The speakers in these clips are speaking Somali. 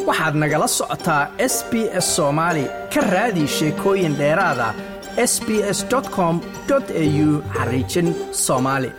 waxaad nagala socotaa s b s soomaali ka raadi sheekooyin dheeraada s b s com au xariijin soomaali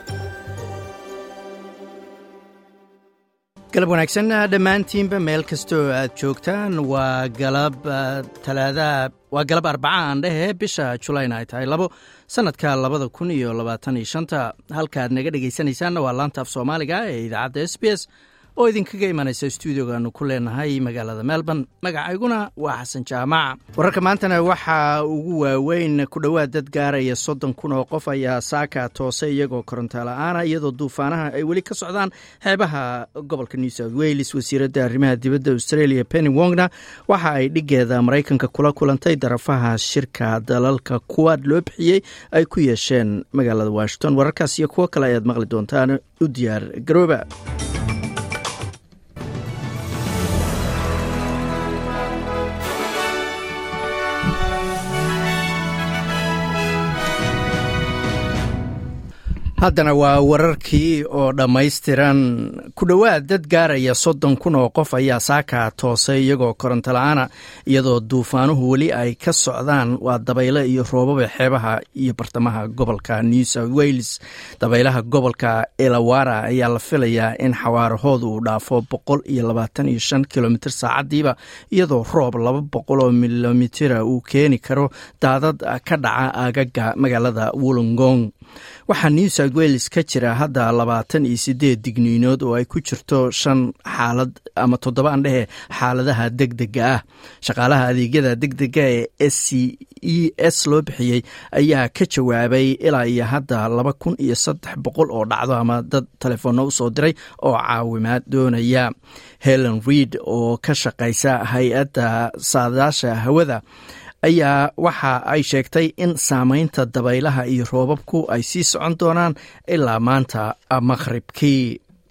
galab wanaagsan dhammaantiinba meel kastoo aad joogtaan waa galab talaadaha waa galab arbaca aan dhehe bisha julayna ay tahay labo sannadka labada kun iyo labaatan iyo shanta halkaad naga dhegaysanaysaanna waa laanta af soomaaliga ee idaacadda s b s oo idinkaga imanaysa stuudiogaanu ku leenahay magaalada melbourne magacayguna waa xasan jaamac wararka maantana waxaa ugu waaweyn ku dhowaad dad gaaraya soddon kun oo qof ayaa saaka toose iyagoo koronto la-aana iyadoo duufaanaha ay weli ka socdaan xeebaha gobolka new south wales wasiiradda arrimaha dibadda australia penny wongna waxa ay dhigeeda maraykanka kula kulantay darafaha shirka dalalka kuwaad loo bixiyey ay ku yeesheen magaalada washington wararkaas iyo kuwo kale ayaad maqli doontaan u diyaar garooba haddana waa wararkii oo dhammaystiran ku dhowaad dad gaaraya soddon kun oo qof ayaa saaka toosay iyagoo koronto la-aana iyadoo duufaanuhu weli ay ka socdaan waa dabayle iyo roobaba xeebaha iyo bartamaha gobolka new south wales dabaylaha gobolka elawara ayaa la filayaa in xawaarahooda uu dhaafo boqol iyo labaatan iyo shan kilomitr saacadiiba iyadoo roob laba boqol oo milomitira uu keeni karo daadad ka dhaca aagaga magaalada wollongong waxaa new south wales ka jira hadda labaatan iyo sideed digniinood oo ay ku jirto shan xaalad ama toddoba an dhehe xaaladaha deg dega ah shaqaalaha adeegyada deg dega ee s c e s loo bixiyey ayaa ka jawaabay ilaa iyo hadda laba kun iyo saddex boqol oo dhacdo ama dad telefoonno usoo diray oo caawimaad doonaya helen reid oo ka shaqaysa hay-adda saadaasha hawada ayaa waxa ay sheegtay in saamaynta dabaylaha iyo roobabku ay sii socon doonaan ilaa maanta maqhribkii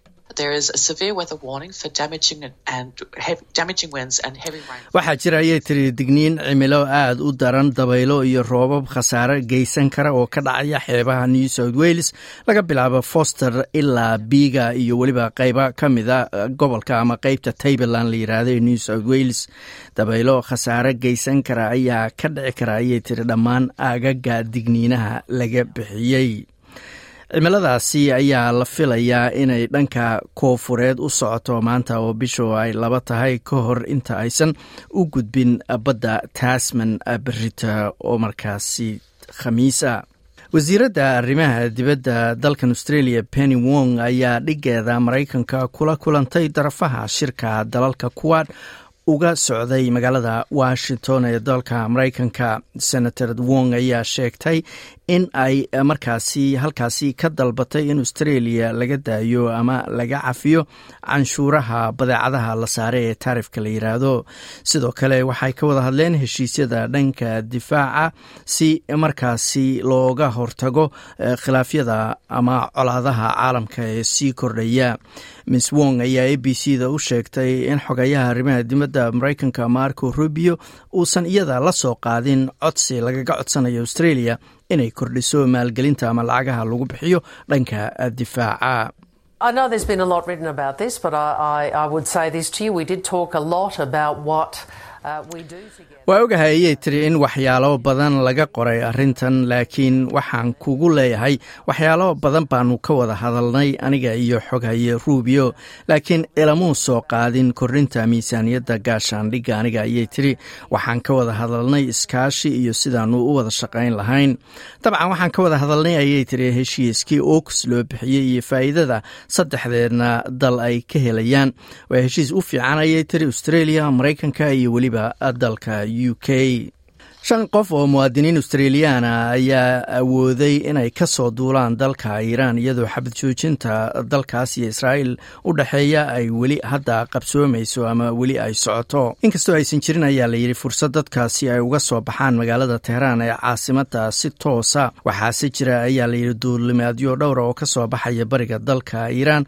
waxaa jira ayay tiri digniin cimilo aad u daran dabaylo iyo roobab khasaare geysan kara oo ka dhacaya xeebaha new south wales laga bilaabo foster ilaa biiga iyo weliba qeyba ka mida gobolka ama qeybta tableland la yiraahdo ee new south wales dabaylo khasaare geysan kara ayaa ka dhici kara ayay tiri dhammaan aagaga digniinaha laga bixiyey cimiladaasi ayaa la filayaa inay dhanka koofureed u socoto maanta oo bishu ay laba tahay ka hor inta aysan u gudbin badda tasman berita oo markaasi khamiisa wasiiradda arrimaha dibadda dalkan australia penny wong ayaa dhigeeda maraykanka kula kulantay darafaha shirka dalalka kuwaad uga socday magaalada washington ee dalka maraykanka senator wong ayaa sheegtay in ay markaasi halkaasi ka dalbatay in australia laga daayo ama laga cafiyo canshuuraha badeecadaha la saare ee taarifka la yiraahdo sidoo kale waxay ka wada hadleen heshiisyada dhanka difaaca si markaasi looga hortago khilaafyada ama colaadaha caalamka ee sii kordhaya miss wong ayaa a b c da u sheegtay in xogayaha arrimaha dibadda maraykanka marco rubio uusan iyada la soo qaadin codsi lagaga codsanayo australia inay kordhiso maalgelinta ama lacagaha lagu bixiyo dhanka difaaca I know there's been a lot written about this, but I, I, I would say this to you. We did talk a lot about what uh, we do together. waa ogahay ayay tiri in waxyaalo badan laga qoray arrintan laakiin waxaan kugu leeyahay waxyaalo badan baanu ka wada hadalnay aniga iyo xoghaye ruubio laakiin ilamuu soo qaadin korinta miisaaniyadda gaashaandhigga aniga ayay tiri waxaan ka wada hadalnay iskaashi iyo sidaanu u wada shaqayn lahayn dabcan waxaan ka wada hadalnay ayay tiri heshiiskii oks loo bixiyey iyo faa'iidada saddexdeedna dal ay ka helayaan waa heshiis u fiican ayay tiri australia maraykanka iyo weliba dalka u k shan qof oo muwaadiniin australiyaana ayaa awooday inay ka soo duulaan dalka iiraan iyadoo xabad joojinta dalkaas iyo israa'iil u dhexeeya ay weli hadda qabsoomayso ama weli ay socoto inkastoo aysan jirin ayaa layidhi fursad dadkaasi ay uga soo baxaan magaalada teheraan ee caasimada si toosa waxaase jira ayaa layidhi duulimaadyo dhowra oo ka soo baxaya bariga dalka iiraan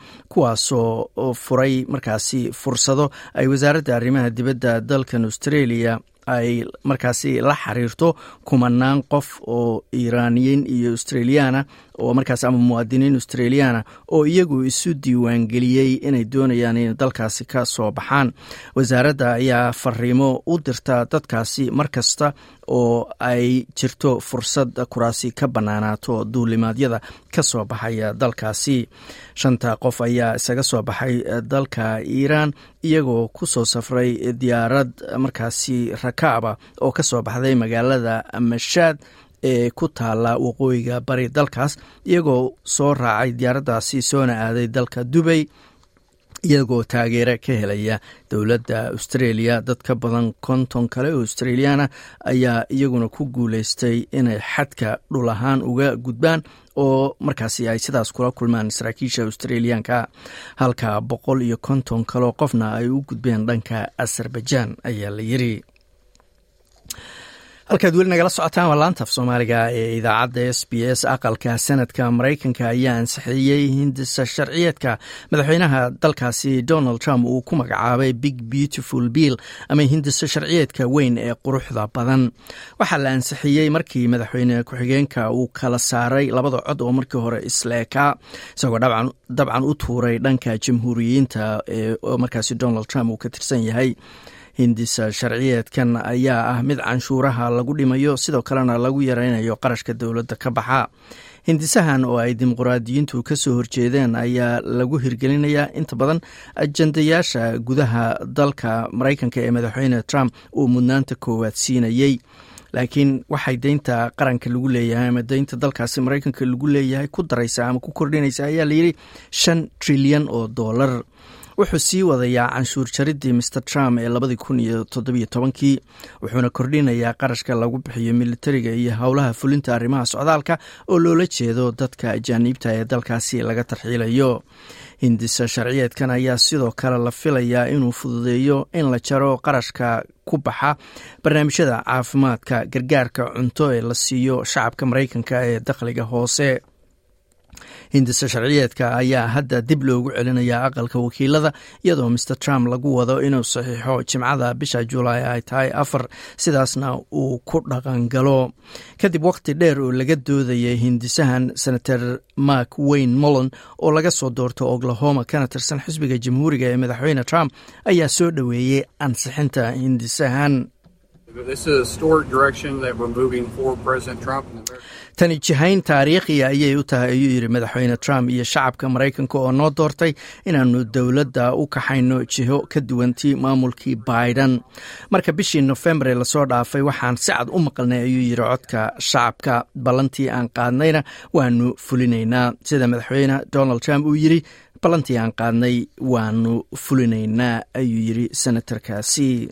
kuwaasoo furay markaasi fursado ay wasaaradda arrimaha dibadda dalkan australia ay markaasi la xiriirto kumanaan qof oo iiraaniyiin iyo australiyaana oo markaas ama muwaadiniin australiyaana oo iyagu isu diiwaangeliyey inay doonayaan inay dalkaasi ka soo baxaan wasaaradda ayaa fariimo u dirta dadkaasi mar kasta oo ay jirto fursad kuraasi ka bannaanaato duulimaadyada ka soo baxaya dalkaasi shanta qof ayaa isaga soo baxay dalka iiraan iyagoo ku soo safray diyaarad markaasi rakaaba oo ka soo baxday magaalada mashaad ee ku taala waqooyiga bari dalkaas iyagoo soo raacay diyaaraddaasi soona aaday dalka dubay iyagoo taageero ka helaya dowladda australia dad ka badan konton kale oo australiyaana ayaa iyaguna ku guuleystay inay xadka dhul ahaan uga gudbaan oo markaasi ay sidaas kula kulmaan saraakiisha australiyaanka halka boqol iyo konton kaleo qofna ay u gudbeen dhanka azerbaijan ayaa la yiri halkaad weli nagala socotaan waa laanta af soomaaliga ee idaacadda s b s aqalka sanadka maraykanka ayaa ansixiyey hindisa sharciyeedka madaxweynaha dalkaasi donald trump uu ku magacaabay big beautiful bill ama hindisa sharciyeedka weyn ee quruxda badan waxaa la ansixiyey markii madaxweyne ku-xigeenka uu kala saaray labada cod oo markii hore isleekaa isagoo dabcan u tuuray dhanka jamhuuriyiinta oo markaasi donald trump uu ka tirsan yahay hindisa sharciyeedkan ayaa ah mid canshuuraha lagu dhimayo sidoo kalena lagu yareynayo qarashka dowladda ka baxa hindisahan oo ay dimuqraadiyiintu ka soo horjeedeen ayaa lagu hirgelinayaa inta badan ajandayaasha gudaha dalka maraykanka ee madaxweyne trump uu mudnaanta koowaad siinayey laakiin waxay deynta qaranka lagu leeyahay ama deynta dalkaasi maraykanka lagu leeyahay ku daraysa ama ku kordhinaysa ayaa layidhi shan trilyan oo dollar wuxuu sii wadayaa canshuur jaridii master trump ee labadii kun iyo toddobiyo tobankii wuxuuna kordhinayaa qarashka lagu bixiyo militariga iyo howlaha fulinta arrimaha socdaalka oo loola jeedo dadka ajaaniibta ee dalkaasi laga tarxiilayo hindisa sharciyeedkan ayaa sidoo kale la filayaa inuu fududeeyo in la jaro qarashka ku baxa barnaamijyada caafimaadka gargaarka cunto ee la siiyo shacabka maraykanka ee dakhliga hoose hindisa sharciyeedka ayaa hadda dib loogu celinayaa aqalka wakiilada iyadoo master trump lagu wado inuu saxiixo jimcada bisha julaay ay tahay afar sidaasna uu ku dhaqangalo kadib waqti dheer oo laga doodayay hindisahan senator mark wayne mollon oo laga soo doorto oklahoma kana tirsan xisbiga jamhuuriga ee madaxweyne trump ayaa soo dhoweeyey ansixinta hindisahan tani jihayn taariikhiya ayay u tahay ayuu yidhi madaxweyne trump iyo shacabka maraykanka oo noo doortay inaanu dowladda u kaxayno jiho ka duwantii maamulkii biden marka bishii nofembar lasoo dhaafay waxaan si cad u maqalnay ayuu yidhi codka shacabka ballantii aan qaadnayna waanu fulinaynaa sida madaxweyne donald trump uu yidhi ballantii aan qaadnay waanu fulinaynaa ayuu yidhi senatarkaasi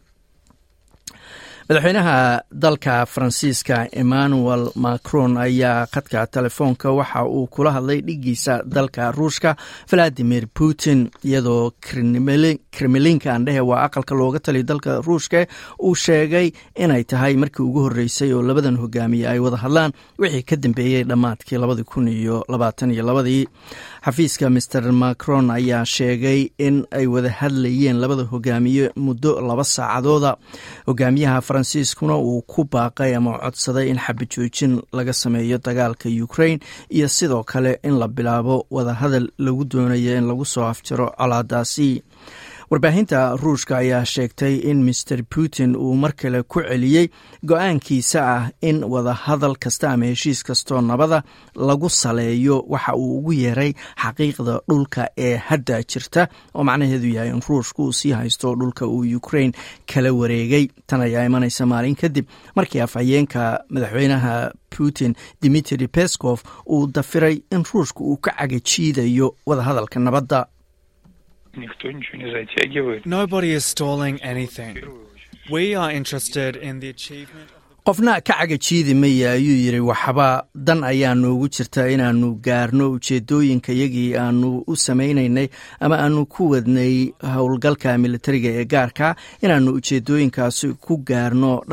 madaxweynaha dalka faransiiska emmanuel macron ayaa khadka telefoonka waxa uu kula hadlay dhigiisa dalka ruushka valadimir putin iyadoo kremlinka andhehe waa aqalka looga taliya dalka ruushka uu sheegay inay tahay markii ugu horreysay oo labadan hogaamiye ay wada hadlaan wixii ka dambeeyey dhammaadkii labadi kun iyo labaatan iyo labadii xafiiska master macron ayaa sheegay in ay wada hadlayeen labada hogaamiye muddo laba saacadooda hogaamiyaha faransiiskuna uu ku baaqay ama codsaday in xabajoojin laga sameeyo dagaalka ukraine iyo sidoo kale in la bilaabo wadahadal lagu doonayo in lagu soo afjiro colaadaasi warbaahinta ruushka ayaa sheegtay in master putin uu mar kale ku celiyey go-aankiisa ah in wadahadal kasta ama heshiis kastoo nabada lagu saleeyo waxa uu ugu yeeray xaqiiqda dhulka ee hadda jirta oo macnaheedu yahay in ruushka uu sii haysto dhulka uu ukraine kala wareegay tan ayaa imanaysa maalin kadib markii afhayeenka madaxweynaha putin dimitri peskov uu dafiray in ruushka uu ka cagajiidayo wadahadalka nabadda Никто ничего не затягивает. Nobody is stalling anything. We are interested in the achievement. qofna ka cagajiidi maya ayuu yidhi waxba dan ayaa noogu jirta inaanu gaarno ujeedooyinka yagii aanu u samaynaynay ama aanu ku wadnay howlgalka militariga ee gaarka inaanu ujeedooyinkaasi ku gaarno dhan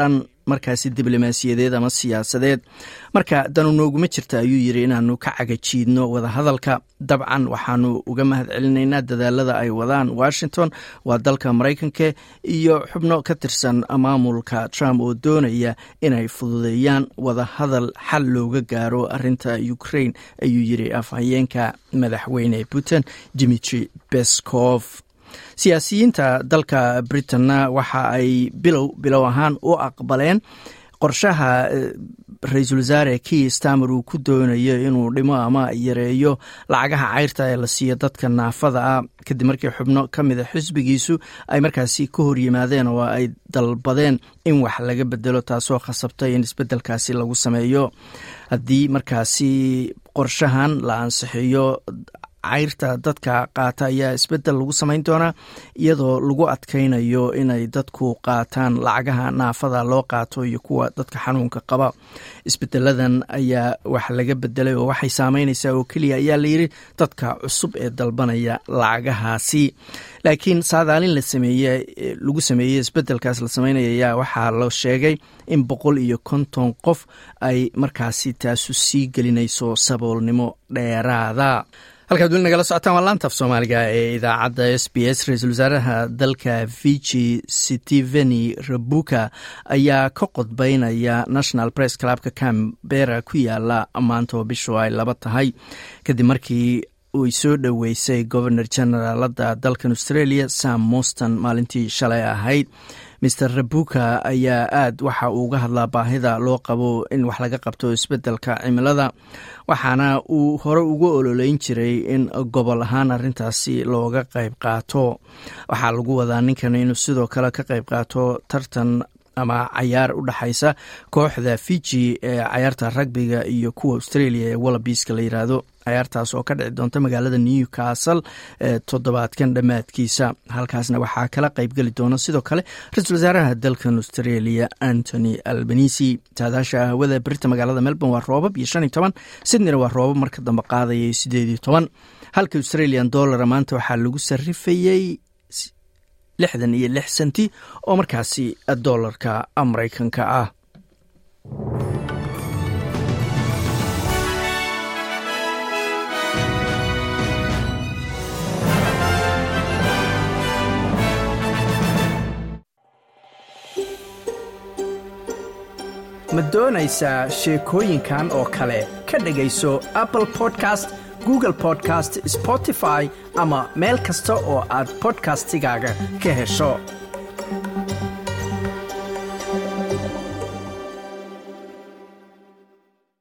markaasi diblomaasiyadeed ama siyaasadeed marka danu nooguma jirta ayuu yidhi inaanu ka cagajiidno wadahadalka dabcan waxaanu uga mahad celinaynaa dadaalada ay wadaan washington waa dalka maraykanka iyo xubno ka tirsan maamulka trump oo doonaya inay fududeeyaan wadahadal xal looga gaaro arinta ukraine ayuu yidhi afhayeenka madaxweyne putin dimitri beskov siyaasiyiinta dalka britanna waxa ay bilow bilow ahaan u aqbaleen qorshaha ra-iisul wasaare kii stamer uu ku doonayo inuu dhimo ama yareeyo lacagaha cayrta ee la siiyo dadka naafada ah kadib markii xubno ka mida xisbigiisu ay markaasi ka hor yimaadeen oo ay dalbadeen in wax laga bedelo taasoo khasabtay in isbedelkaasi lagu sameeyo haddii markaasi qorshahan la ansixiyo cayrta dadka qaata ayaa isbedel lagu samayn doonaa iyadoo lagu adkaynayo inay dadku qaataan lacagaha naafada loo qaato iyo kuwa dadka xanuunka qaba isbedeladan ayaa wax laga bedelay oo waxay saameynaysaa oo keliya ayaa layidhi dadka cusub ee dalbanaya lacagahaasi laakiin saadaalin la sameeye lagu sameeyey isbedelkaas la sameynaya ayaa waxaa la sheegay in boqol iyo konton qof ay markaasi taasu sii gelinayso saboolnimo dheeraada halkaad weli nagala socotaan waa laantaf soomaaliga ee idaacadda s b s ra-iisul wasaaraha dalka fiji steveni rabuka ayaa ka qodbeynaya national press clubka cambera ku yaala maanta oo bishu ay laba tahay kadib markii uy soo dhoweysay governor generaalada dalkan australia sam moston maalintii shalay ahayd mr rabuka ayaa aad waxa uu uga hadlaa baahida loo qabo in wax laga qabto isbedelka cimilada waxaana uu hore uga ololeyn jiray in gobol ahaan arintaasi looga qayb qaato waxaa lagu wadaa ninkan inuu sidoo kale ka qayb qaato tartan ama cayaar u dhexaysa kooxda fiji ee cayaarta ragbiga iyo kuwa australia ee wallabiiska la yiraahdo cayaartaas oo ka dhici doonta magaalada newcastle ee toddobaadkan dhammaadkiisa halkaasna waxaa kala qaybgeli doona sidoo kale ra-iisul wasaaraha dalkan australia antony albanisi saadaasha hawada berita magaalada melbourne waa roobab iyo shan iyo toban sydneyna waa roobab marka dambe qaadaya sideed iyo toban halka australian dollara maanta waxaa lagu sarifayey lixdan iyo lix senti oo markaasi dollarka maraykanka ah ma doonaysaa sheekooyinkan oo kale ka dhegayso apple podcast google podcast spotify ama meel kasta oo aad bodkastigaaga ka hesho